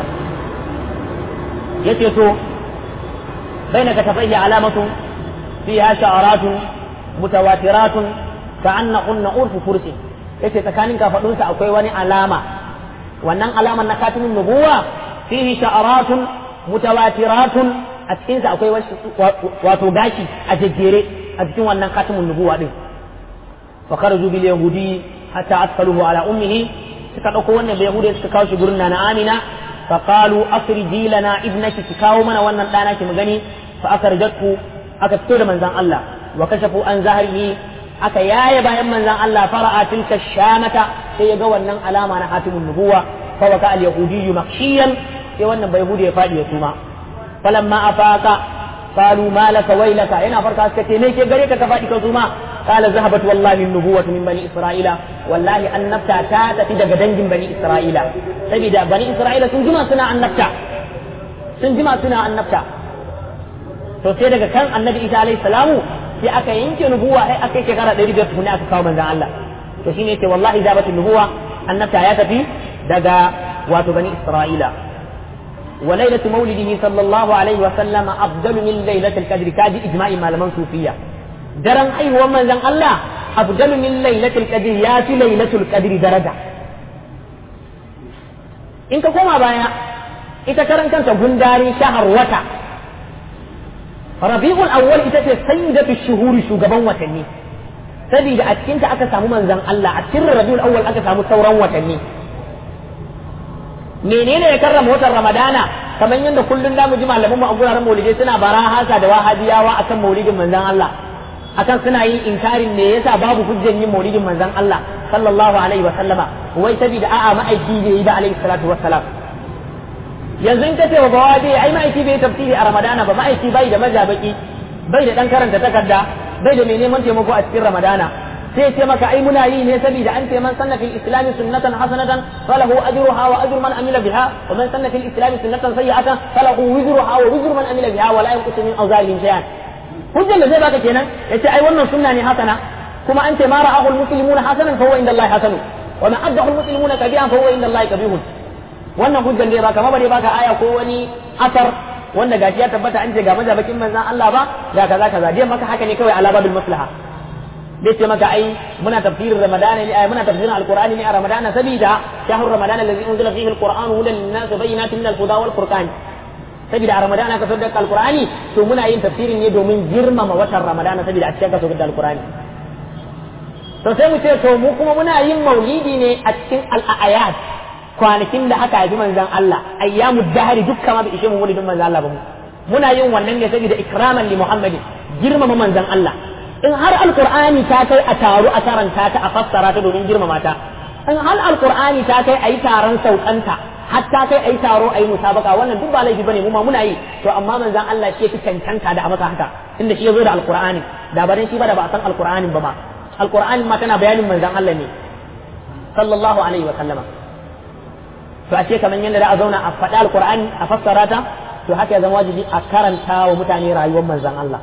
يتيسو بين كتفيه علامة فيها شعرات متواترات كأنهن أرف فرس yace tsakanin kafadunsa akwai wani alama wannan alaman na katimin nubuwa fihi sha'aratun mutawatiratun a cikin sa akwai wato gashi a jejjere a cikin wannan katimin nubuwa din fa kharaju bil yahudi hatta asfaluhu ala ummihi suka dauko wannan bai yahudi suka kawo shi gurin na amina fa qalu akhriji lana ibnaki ki kawo mana wannan dana ki mu gani fa akhrajatku aka fito da manzon Allah wa kashafu an zahrihi aka yaye bayan manzan Allah fara'a tilka shamata sai ya ga wannan alama na hatimun nubuwa fa waka al yahudi makhshiyan sai wannan bai yahudi ya fadi ya suma falamma afaka qalu ma laka waylaka yana farka suka ce me ke gare ka ka fadi ka suma qala zahabat wallahi nubuwatu min bani isra'ila wallahi annabta ta tafi daga dangin bani isra'ila saboda bani isra'ila sun jima suna annabta sun jima suna annabta to sai daga kan annabi isa alayhi salamu sai aka yanke nubuwa sai aka yi shekara ɗari biyar tukuni aka kawo manzan Allah to shine yace wallahi zabatu nubuwa annabta ya tafi daga wato bani isra'ila wa lailatu maulidihi sallallahu alaihi wa sallama afdalu min lailatul qadri kaji ijma'i malaman sufiya daren haihuwar manzan Allah afdalu min lailatul qadri ya fi lailatul qadri daraja in ka koma baya ita karan kanta gundari shahar wata rabi'ul awwal ita ce sayyidatu shuhuri shugaban watanni saboda a cikin ta aka samu manzon Allah a cikin rabi'ul awwal aka samu sauran watanni menene ya karrama watan ramadana kamar yadda kullun da mu ji malaman mu a guraren maulidi suna barahasa da wahabiyawa akan maulidin manzon Allah akan suna yin inkarin me yasa babu hujjan yin maulidin manzon Allah sallallahu alaihi wa sallama wai saboda a'a ma'aiki bai yi ba alaihi salatu wassalam yanzu in ka ce wa bawabi ai ma'aiki bai tafsiri a ramadana ba ma'aiki bai da majabaki bai da dan karanta takarda bai da mai neman taimako a cikin ramadana sai ce maka ai muna yi ne saboda an ce man sanna fil islami sunnatan hasanatan falahu ajruha wa ajru man amila biha wa man sanna fil islami sunnatan sayyi'atan falahu wizruha wa wizru man amila biha wa la yanqusu min awzarihim shay'an hujjan da zai baka kenan yace ai wannan sunna ne hasana kuma an ce ma ra'ahu al muslimuna hasanan fa huwa inda Allah hasanu wa ma addahu al muslimuna kabihan fa huwa inda Allah kabihun wannan hujjan da ya baka ma bare baka aya ko wani asar wanda gashi ya tabbata an ce ga mazabakin manzan Allah ba ga kaza kaza dai maka haka ne kawai ala babil maslaha dai ce maka ai muna tafsirin ramadana ne ai muna tafsirin alqur'ani ne a ramadana sabida shahrur ramadana allazi unzila fihi alqur'an hudan linnas wa bayyinatin min alhuda wal furqan sabida a ramadana ka saukar da alqur'ani to muna yin tafsirin ne domin girmama watan ramadana sabida a cikin ka saukar da alqur'ani to sai mu ce to mu kuma muna yin maulidi ne a cikin al'ayat kwanakin da aka haifi manzan Allah ayyamu dahari duk kama bai ishe mu maulidin manzan Allah ba mu muna yin wannan ne saboda ikraman li Muhammadin girmama manzan Allah in har alqur'ani ta kai a taru a karanta ta a fassara ta domin girmama ta in har alqur'ani ta kai ayi taron saukanta hatta kai ayi taro ayi musabaka wannan duk ba laifi bane mu ma muna yi to amma manzan Allah shi yake cancanta da a masa haka inda shi yazo da alqur'ani da barin shi ba da ba san alqur'anin ba ma alqur'anin ma tana bayanin manzan Allah ne sallallahu alaihi wa sallama to a ce kamar yadda da a zauna a faɗi alkur'ani a fassara ta to haka ya zama wajibi a karanta wa mutane rayuwar manzon Allah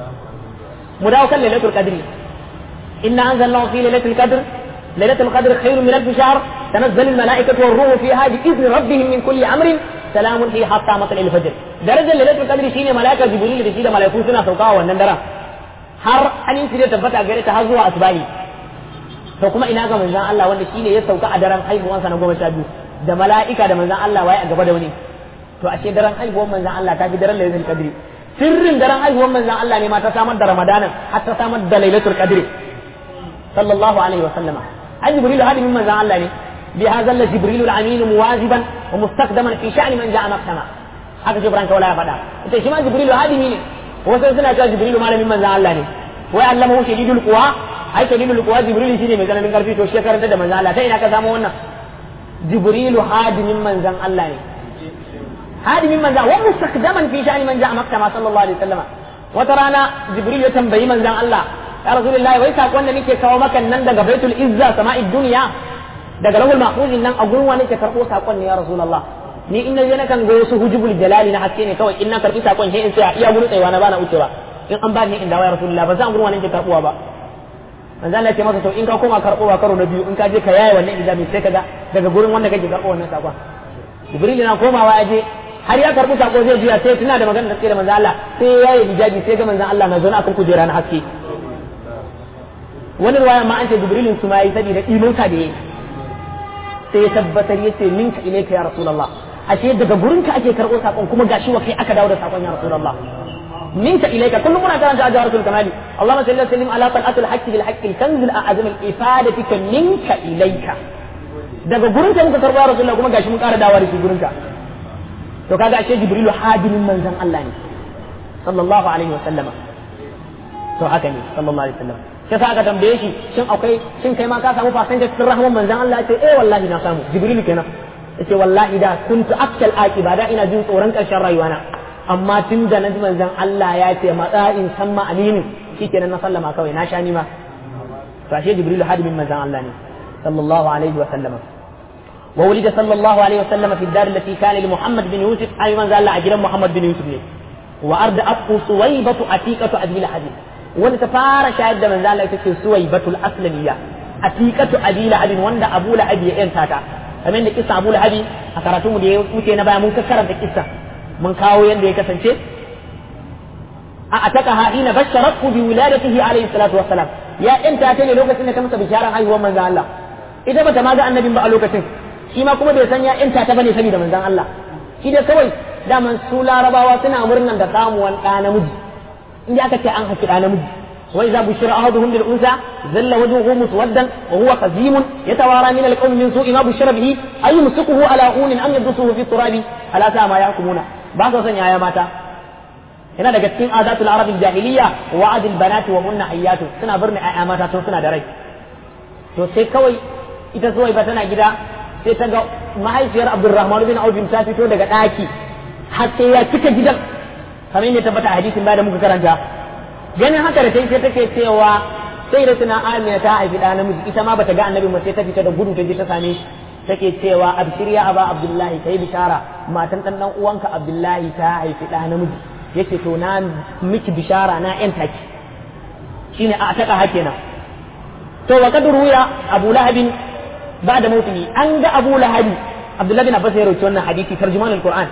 mu dawo kan lailatul qadri inna anzalnahu fi lailatul qadr lailatul qadr khairun min alf shahr tanazzalu al malaikatu war ruhu fiha bi idni rabbihim min kulli amrin salamun hi hatta matal al fajr darajar lailatul qadri shine malaika jibril da shi da malaiku suna saukawa wannan daren har aminci da tabbata gare ta har zuwa asbahi to kuma ina ga manzon Allah wanda shine ya sauka a daren haihuwansa na goma sha biyu da mala'ika da manzan Allah waye a gaba da wani to ashe daren haihuwar manzan Allah ta fi daren lailatul qadri sirrin daren haihuwar manzan Allah ne ma ta samar da ramadanan har ta samar da lailatul qadri sallallahu alaihi wa sallama an jibril hadimin manzan Allah ne bi hadha la jibril al-amin muwaziban wa mustaqdaman fi sha'ni man ja'a maktama haka jibran kawala ya faɗa ita shi ma jibril hadimi ne wasu suna cewa jibril malamin manzan Allah ne wai allamahu shadidul quwa ai shadidul quwa jibril shine mai tsananin karfi to shi karanta da manzan Allah ta ina ka samu wannan jibrilu hadimin manzan Allah ne hadimin manzan wa mustaqdaman fi sha'ni man ja'a makka sallallahu alaihi wasallam wata rana jibril ya tambayi manzan Allah ya rasulullahi wai sakon da nake kawo maka nan daga baitul izza sama'id dunya daga lahul mahfuzin nan a gurin wani ke karbo sakon ne ya rasulullah ni in na je na kan ga wasu hujubul jalali na haske ne kawai in na karbi sakon sai in tsaya iya gurin tsayawa na bana wucewa in an ba ni in dawo ya rasulullah ba zan gurin wani ke karbuwa ba manzo Allah ce masa to in ka koma karbowa karo na biyu in ka je ka yaye wannan ijabi sai kaga daga gurin wanda kake karbo wannan sakon jibril na komawa aje har ya karbi sako zai juya sai tuna da magana da sai da manzo Allah sai ya yaye hijabi sai ga manzo Allah na zauna akan kujera na haske wani ruwaya ma an ce jibrilin su ma yi saboda imonka da yayi sai ya tabbatar ya ce minka ilaika ya rasulullah ashe daga gurinka ake karbo sakon kuma gashi wa kai aka dawo da sakon ya rasulullah منك إليك كل مرة كانت جوهرة الكمال اللهم صل وسلم على طلعة الحق بالحق الكنز الأعظم الإفادة منك إليك daga gurinka muka karɓa ya rasulullah kuma gashi mun ƙara dawa da shi gurinka to kaga ashe jibrilu hadimin manzon Allah ne sallallahu alaihi wa sallama to haka ne sallallahu alaihi wa sallam sai sa aka tambaye shi shin akwai shin kai ma ka samu fasan da cikin rahman manzon Allah ya ce eh wallahi na samu jibrilu kenan yace wallahi da kuntu akal aqiba da ina jin tsoron karshen rayuwana amma tun da naji manzon Allah ya ce matsa'in samma aminin shikenan na sallama kawai na sha ni ma to ashe jibril hadimin manzon Allah ne sallallahu alaihi wa sallama وولد صلى الله عليه وسلم في الدار التي كان لمحمد بن يوسف أي من زال أجر محمد بن يوسف ليه وأرد أبو سويبة عتيقة أبي لهب wanda ta fara shayar da manzo Allah ita ce Suwaibatul Aslamiyya atiqatu Abi Lahab wanda Abu Lahab ya yanta ta kamar da kissa Abu Lahab a karatu mu da ya wuce na baya mun karanta kissa mun kawo yanda ya kasance a ataka ha ina basharatu bi wiladatihi alayhi salatu wassalam ya yanta ta ne lokacin da ta masa bisharar haihuwar manzo Allah ita bata ma ga annabin ba a lokacin shi ma kuma bai san ya yanta ta bane saboda manzon Allah shi dai kawai daman su larabawa suna murnan da samuwan ɗa namiji in aka ce an haki ɗa namiji wa idza bushira ahaduhum bil unsa zalla wajhuhu muswaddan wa huwa qazim yatawara min al qawmi min su'i ma bushira bihi ay yumsikuhu ala hunin am yadsuhu fi turabi ala sa ma yahkumuna ba sa son yaya mata yana daga cikin adatul arab jahiliya wa adil banati wa hunna hayyatu suna birni ayya mata tun suna da rai to sai kawai ita zuwai ba tana gida sai ta ga mahaifiyar Abdulrahman bin Auf ta fito daga ɗaki har sai ya cika gidan kamar yadda tabbata a hadisin da muka karanta ganin haka da sai take cewa sai da tuna Amina ta haifi ɗa namiji ita ma bata ga annabi ba sai ta fita da gudu ta je ta same shi take cewa abshir ya aba Abdullahi kai bishara matan dan dan uwanka Abdullahi ta haifi ɗa namiji yace to na miki bishara na yan taki shine a taka hakenan to wa kadru ya Abu Lahabin بعد موته أن أبو لهب عبد الله بن عباس يروي wannan hadisi tarjuman alquran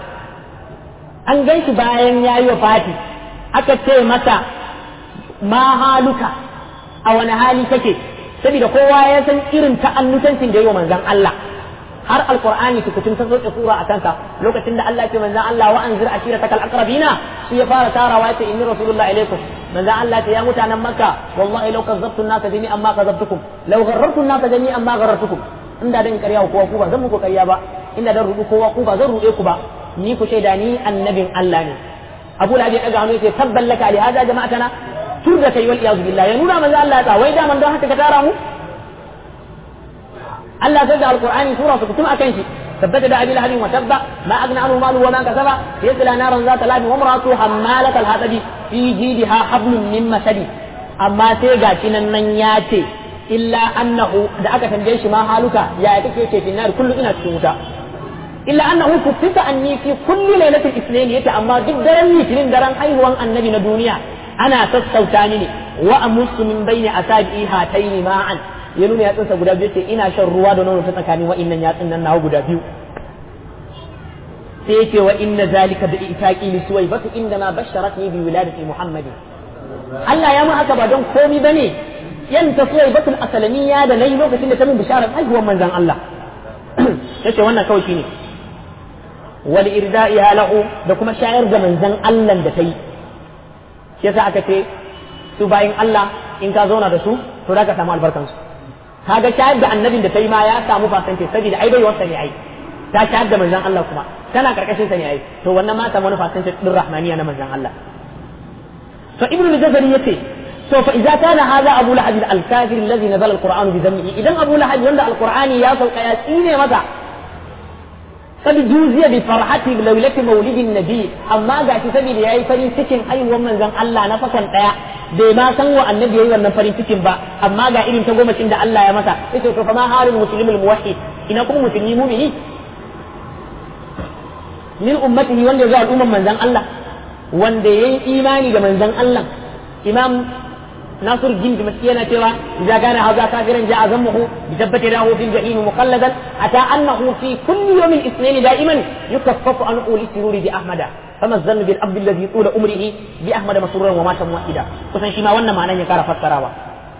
an ganshi bayan yayi wafati aka ce masa ma haluka a wani hali kake saboda kowa ya san irin ta'annutancin da yi wa manzon Allah har alqur'ani tukutun ta soke sura a kansa lokacin da Allah ya ce manzon Allah wa anzir ashiratakal aqrabina shi ya fara tarawa ya ce inni rasulullah ilaikum manzon Allah ya mutanen makka wallahi law kazzabtu an-nasa jami'an ma kazzabtukum law gharrartu an-nasa jami'an ma gharrartukum inda dan ƙarya kowa ku ba zan muku ƙarya ba inda dan rubu kowa ku ba zan ruɗe ku ba ni ku shaida ni annabin Allah ne Abu Lahab ya daga hannu yace tabban laka li hada jama'atana tur da kai wal iyazu billah ya nuna manzo Allah ya wai da man don haka ka tara mu Allah sai da alqur'ani sura su kutum akan shi ثبت دا ابي لهب وتب ما اغنى عنه ماله وما كسب يصلى نارا ذات لهب وامراته حمالة الحطب في جيدها حبل من مسد اما sai gashi nan nan ya ce illa annahu da aka tambaye shi ma haluka ya kake ce fi nar kullu ina cikin wuta illa annahu kufita anni fi kulli lailatul ithnain yace amma duk daren litinin daren haihuwan annabi na duniya ana sassauta ni ne wa amusu min baini asabi hataini ma'an ya nuna yatsunsa guda biyu ce ina shan ruwa da nono ta tsakanin wa'innan yatsun nan nawa guda biyu sai yake wa inna zalika bi itaqi li suwaybatu inda ma basharatni bi wiladati muhammadin Allah ya mu haka ba don komi bane yan ta suwaybatul asalamiyya da nayi lokacin da ta min bisharar haihuwar manzon Allah yace wannan kawai shine wal irda'iha lahu da kuma shayar da manzon Allah da ta yi shi yasa aka ce su bayin Allah in ka zauna da su to za ka samu albarkansu kaga shayar da annabin da ta yi ma ya samu fasance saboda ai bai wasa ne ai ta shayar da manzon Allah kuma tana karkashin sa ne ai to wannan ma samu wani fasance din rahmaniya na manzon Allah to ibnu al-jazari yace to fa idza kana hadha abu lahab al-kafir alladhi nazala al-quran bi dhanbihi idan abu lahab wanda al-qur'ani ya sauka ya tsine masa قد جوزي بفرحة ليلة مولد النبي أما قاعد سبيل يا فرين سكن أي ومن زن الله نفسا ɗaya. bai ma san wa annabi yayi wannan farin cikin ba amma ga irin ta goma da Allah ya masa yace to fa ma halul muslimul muwahhid ina kuma musulmi mu'mini min ummatihi wanda ya al'umman manzon Allah wanda yayi imani da manzon Allah imam ناصر الدين بمسكينة ترى إذا كان هذا كافرا جاء ذمه بثبت له في الجحيم مخلدا أتى أنه في كل يوم الاثنين دائما يكفف عن أول السرور بأحمد فما الظن بالأب الذي طول عمره بأحمد مسرورا ومات موحدا kusan shi ma wannan ma'anan ya kara fassarawa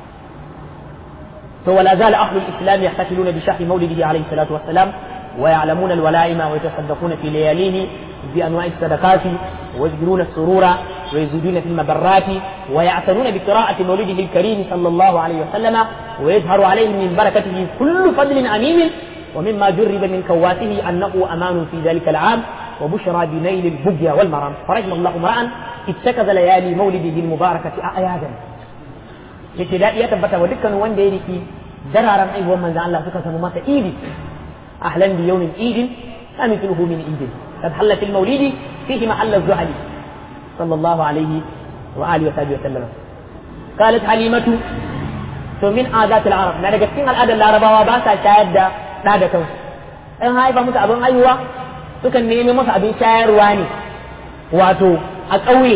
to wala zala ahlu al-islam yahtasiluna bi shahri mawlidihi alayhi salatu wassalam wa ya'lamuna al-wala'ima wa yatasaddaquna fi layalihi bi anwa'i as-sadaqat wa yajruna as-surura wa yaziduna fi al-mabarrat wa ya'tanuna bi qira'ati mawlidihi al-karim sallallahu alayhi wa sallam wa yadhharu alayhi min barakatihi kullu fadlin amin ومما جرب من كواته أنه أمان في ذلك العام وبشرى بنيل البقيا والمرام فرحم الله امرأ اتخذ ليالي مولده المباركة أعيادا yace daɗi ya tabbata wa dukkan wanda ya riki dararen aihuwar manzan Allah suka samu masa idi ahlan bi yawmin idin amithluhu min idin قد حل في المولد فيه محل الزهل صلى الله عليه وآله وصحبه وسلم قالت حليمة من عادات العرب na daga cikin al'adar larabawa ba sa shayar da ɗa da kansu in haifa musu abin haihuwa sukan nemi musu abin shayarwa ne wato a ƙauye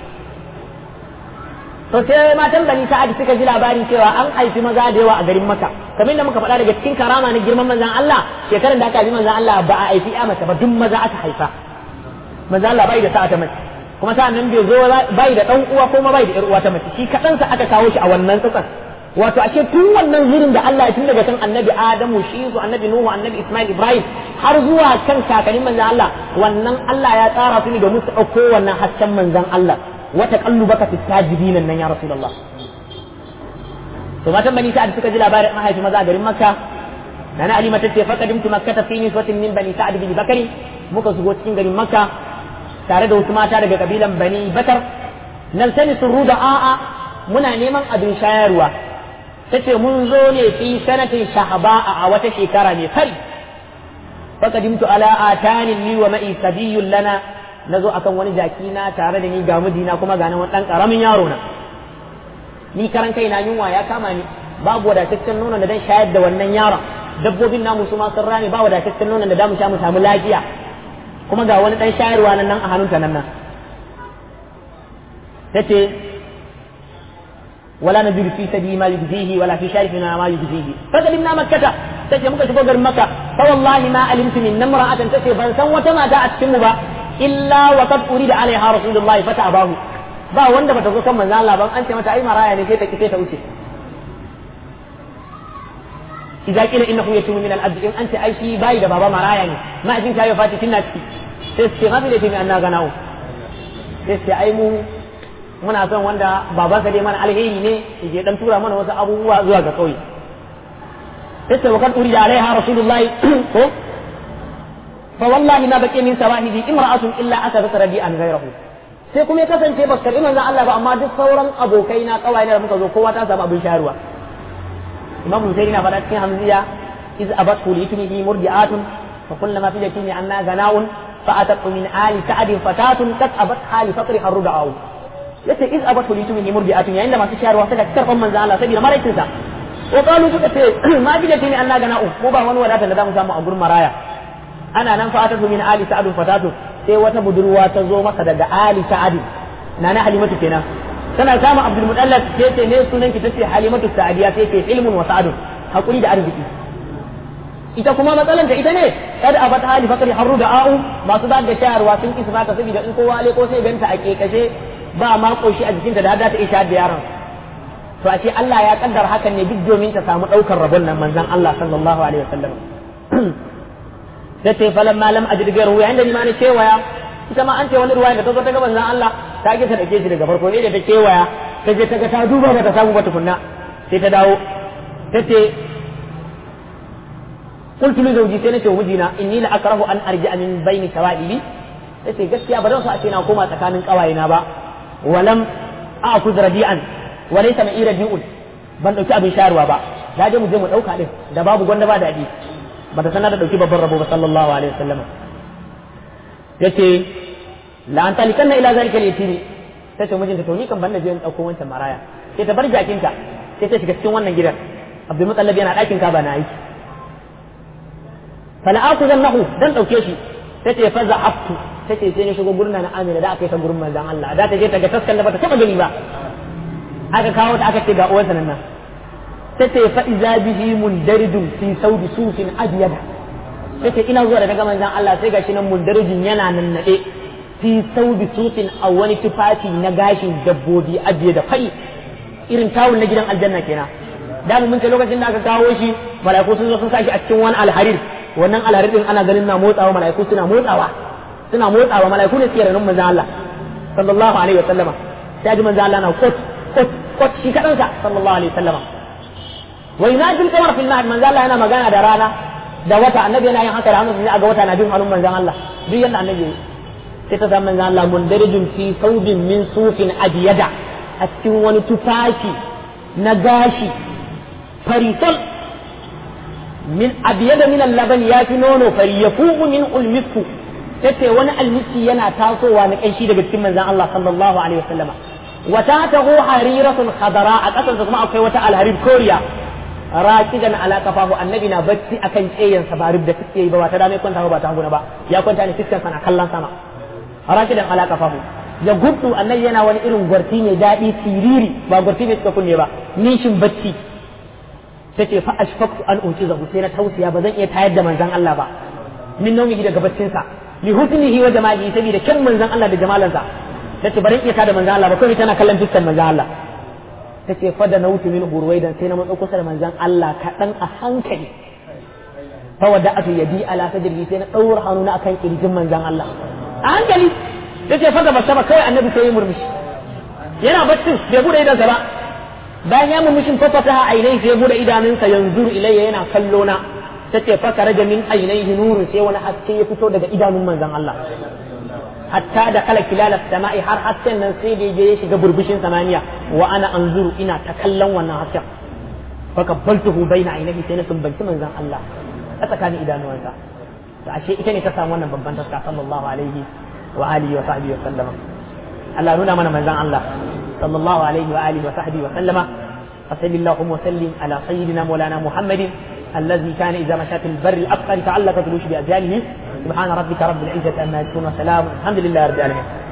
to sai matan bani sa'ad suka ji labarin cewa an haifi maza da yawa a garin maka kamar da muka faɗa daga cikin karama na girman manzan Allah shekarar da aka haifi manzan Allah ba a haifi ya mace ba duk maza aka haifa manzan Allah bai da sa'a ta mace kuma sa'an nan bai zo bai da dan uwa kuma bai da yar uwa ta mace shi kaɗansa aka kawo shi a wannan tsatsan wato ashe tun wannan zirin da Allah ya tun daga kan annabi Adamu shi su annabi Nuhu annabi Ismail Ibrahim har zuwa kan kakannin manzan Allah wannan Allah ya tsara su ne domin su ɗauko wannan hasken manzan Allah wata kallubaka fi sajidin nan ya rasulullah to matan bani sa'ad suka ji labarin an haifi maza a garin makka nana ali mata ce faqadimtu makkata fi niswatin min bani sa'ad bin bakari muka shigo cikin garin makka tare da wasu mata daga kabilan bani bakar nan sani sun da a'a muna neman abin shayarwa tace mun zo ne fi sanatin shahba'a a wata shekara mai fari faqadimtu ala atani li wa ma'i sabiyyun lana na zo akan wani jaki na tare da ni ga mijina kuma ga nan wani ɗan ƙaramin yaro na ni karan kai na yunwa ya kama ni babu wadataccen nonon da dan shayar da wannan yaron dabbobin namu su ma sun rame ba wadataccen nonon da damu sha mu samu lafiya kuma ga wani ɗan shayarwa nan nan a hannunta nan nan tace wala nadiru fi sabi ma yujzihi wala fi sharifina ma yujzihi faqadimna makkata tace muka shigo garin makka fa wallahi ma alimtu min namra'atan tace ban san wata mata a cikin mu ba illa wa qad urida alaiha rasulullahi fata abahu ba wanda bata zo kan manzo Allah ban an ce mata ai maraya ne sai ta kife ta wuce idza qila innahu yatumu min al-abd in anta ai shi bai da baba maraya ne ma ajin kayo fati tinna ciki sai ce gafi da timi anna ganawo sai ce ai mu muna son wanda babansa dai mana alheri ne je dan tura mana wasu abubuwa zuwa ga kauye sai ce wa qad urida alaiha rasulullahi ko فوالله ما بقي من سواهدي امرأة إلا أخذت رديئا غيره sai kuma ya kasance ba karɓi manzon Allah ba amma duk sauran abokai na kawai da muka zo kowa ta samu abin sharuwa Imam Husaini na faɗa cikin Hamziya iz abat kulitunihi murdi'atun fa kullama fi yatimi anna gana'un fa atat min ali sa'adin fatatun kat abat hali faqri haruda'u yace iz abat kulitunihi murdi'atun yayin da masu sharuwa suka karɓan manzon Allah saboda maraicinsa wa qalu suka ce ma fi yatimi anna gana'un ko ba wani wadata da zamu samu a gurin maraya ana nan fa atatu min ali sa'ad fatatu sai wata budurwa ta zo masa daga ali sa'ad na na halimatu kenan tana samun abdul mudallaf sai ce ne sunan ki tace halimatu sa'adiya sai ce ilmun wa sa'adun hakuri da arziki ita kuma matsalan ta ita ne kad abat hali fakari harru da a'u masu ba da shayarwa sun kisa ta saboda in kowa ko sai ganta a kekashe ba ma koshi a jikinta da hada ta isha da yaron to ashe Allah ya kaddara hakan ne duk domin ta samu daukar rabon nan manzon Allah sallallahu alaihi wasallam da ce falan malam a jirgin ruwa yayin da ni ma na kewaya ita ma an ce wani ruwa da ta zo ta ga manzon Allah ta ki ta dake shi daga farko ne da ta kewaya ta je ta ga ta duba ba ta samu ba tukunna sai ta dawo ta ce qultu li zawji sai nace wa mijina inni la akrahu an arji'a min baini sawadibi tace gaskiya ba zan so a ce na koma tsakanin kawayena ba walam a'khudh rabi'an wa laysa ma'i rabi'un ban dauki abin shayarwa ba da je mu je mu dauka din da babu gwanda ba daɗi ba ta sanar da dauki babban rabo ba sallallahu alaihi wasallam yace la an talikanna ila zalika al-yatimi tace mijinta to ni kan banda je in dauko wancan maraya sai ta bar jakinta sai ta shiga cikin wannan gidan Abdul Muttalib yana ɗakin ka ba na aiki fala akuzannahu dan dauke shi tace fa za'aftu tace sai ne shigo gurin na Amina da aka yi ta gurin manzon Allah da ta je ta ga taskan da bata taba gani ba aka kawo ta aka ce ga uwarsa nan nan tace fa iza bihi mundarijun fi saudi sufin abyada tace ina zuwa da daga manzon Allah sai gashi nan mundarijin yana nan nade fi saudi sufin a wani tufafi na gashin dabbobi abiye da fari irin tawul na gidan aljanna kenan da mun ce lokacin da aka kawo shi mala'iku sun zo sun sa shi a cikin wani alharir wannan alharir din ana ganin na motsawa mala'iku suna motsawa suna motsawa mala'iku ne suke ranin manzon Allah sallallahu alaihi wa sallama sai ji manzon Allah na kot kot kot shi kadan sa sallallahu alaihi wa sallama wa yunajil kamar fil mahd manzon Allah yana magana da rana da wata annabi yana yin haka da hannu sai aga wata na bin hannun manzon Allah duk yanda annabi sai ta san manzon Allah mundarijun fi saubin min sufin adiyada a cikin wani tufafi na gashi farisal min abiyada min al-laban ya fi nono fari yafuqu min ulmisku tace wani almisi yana tasowa na kanshi daga cikin manzon Allah sallallahu alaihi wasallama wa ta'tahu hariratun khadara a kasan kuma akwai wata alharir koriya raqidan ala kafahu annabi na bacci akan tsayen sa ba da suke yi ba ba ta dame kwanta ba ta haguna ba ya kwanta ne fiskan sana kallon sama raqidan ala kafahu ya gudu annabi yana wani irin gwarti mai daɗi siriri ba gwarti mai suka kunne ba nishin bacci tace fa ashfaqtu an utizahu sai na tausiya ba zan iya tayar da manzon Allah ba min naumihi daga baccin sa li husnihi wa jamalihi saboda kyan manzon Allah da jamalansa tace bari iya tada manzon Allah ba kai tana kallon fiskan manzon Allah tace fa da nautu min hurwaidan sai na matso kusa da manzon Allah kaɗan a hankali fa wada'atu yadi ala sadri sai na daura hannuna akan kirjin manzon Allah a hankali tace fa gaba sama kai annabi sai ya murmushi yana baccin bai bude idansa ba bayan ya murmushin fafata ainihi sai ya bude idanunsa yanzu ilayya yana kallo na tace fa karaja min ainihi nurun sai wani haske ya fito daga idanun manzon Allah hatta da kala kilala sama'i har hasken nan sai da je ya shiga burbushin samaniya wa ana anzuru ina ta kallon wannan hasken fa kabbaltuhu baina ainihi sai na sumbanci manzon Allah a tsakanin idanuwansa to ashe ita ne ta samu wannan babban taska sallallahu alaihi wa alihi wa sahbihi wa sallama Allah nuna mana manzon Allah sallallahu alaihi wa alihi wa sahbihi wa sallama فصل اللهم وسلم على سيدنا مولانا محمد الذي كان اذا مشى في البر الابقر تعلق تلوش باجياله سبحان ربك رب العزه عما يصفون وسلام الحمد لله رب العالمين